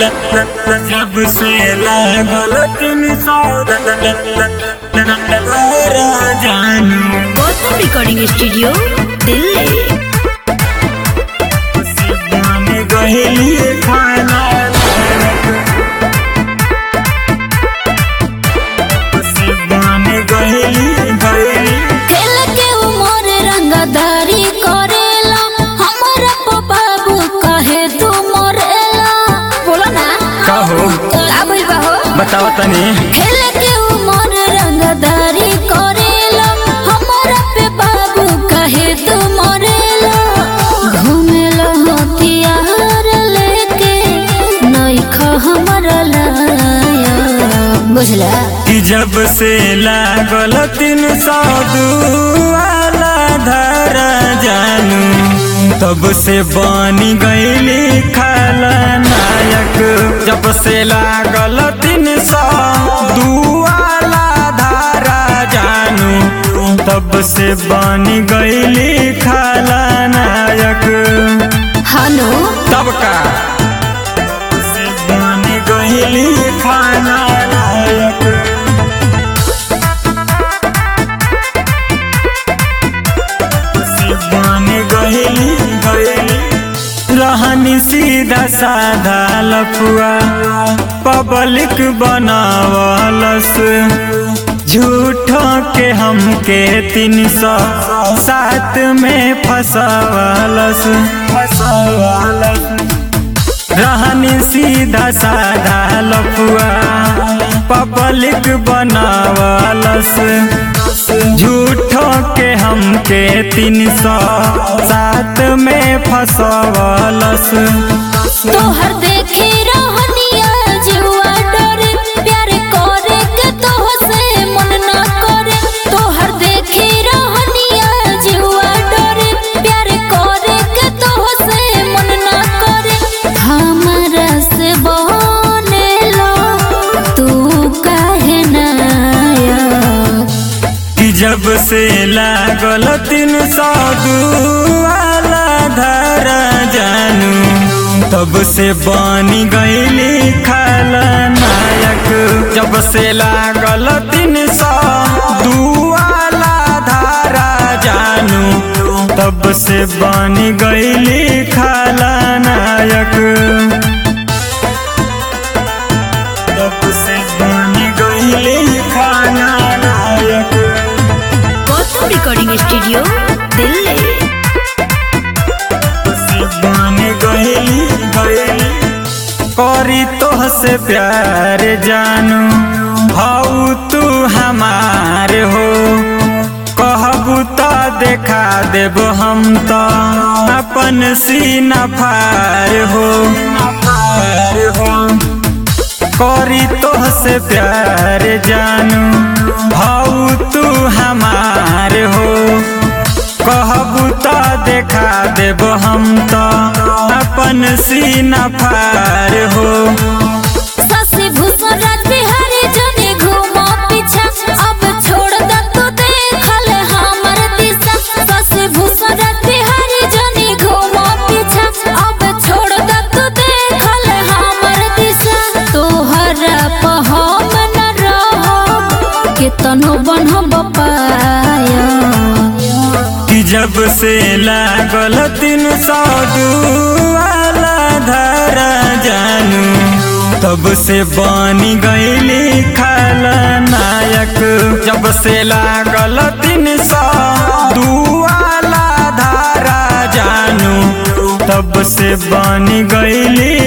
जब से लागल तीन सौ जानू गौतम रिकॉर्डिंग स्टूडियो दिल्ली सिद्धांत गहली खाना सिद्धांत गहली गहली खेल के उमर रंगदारी करेला हमरा को बाबू कहे तू मरेला बोलो ना कहो का भइल बा हो बताओ तनी खेल के उमर रंगदारी करेला हमरा पे बाबू कहे तू मरेला घूमेला हथियार लेके नइखा हमरा लाया बुझला कि जब से लागल तीन सौ वाला धारा जानू तब से बनी गईली खाला नायक जब से लागल तीन सौ वाला धारा जानू तब से बनी गईली खाला नायक हानो तब का से बनी गईली खाना नायक सिद्धांत गहली गहली रहनी सीधा साधा लफुआ पब्लिक बनावलस झूठो के हमके तीन सौ सात में फसवलस फसवलस रहनी सीधा साधा लफुआ पब्लिक बनावलस झूठो के हमके तीन सौ सात में फसवलस तोहर देखे रहनिया जुआ डरे प्यार करे के तोह से मन ना करे तोहर देखे रहनिया जुआ डरे प्यार करे के तोह से मन ना करे हमरा से बनेला तू काहे ना कि जब से लागल तीन सौ वाला धारा जानू तब से बनी गईली खाला नायक जब से लागल तीन सौ वाला धारा जानू तब से बनी गईली खाला नायक तब से बनी गईली खाना नायक गौतम रिकॉर्डिंग स्टूडियो दिल्ली सिद्धांत गहली गहली करी तोह से प्यार जानू हऊ तू हमार हो कहबू तो देखा देब हम तो अपन सीना फार हो फार हो करी तोह से प्यार जानू हऊ तू हमार हो कहबू तो देखा देब हम तो अपन सीना फार हो ससे भूषण राज बिहारी जने घूमो पीछा अब छोड़ द तू देखल हमर दिशा ससे भूषण राज बिहारी जने घूमो पीछा अब छोड़ द तू देखल हमर दिशा तोहरा पर हम न रहो केतनो बनब पाया कि जब से लागल तीन सौ वाला धारा जानू तब से बनी गईली खाला नायक जब से लागल तीन सौ वाला धारा जानू तब से बनी गईली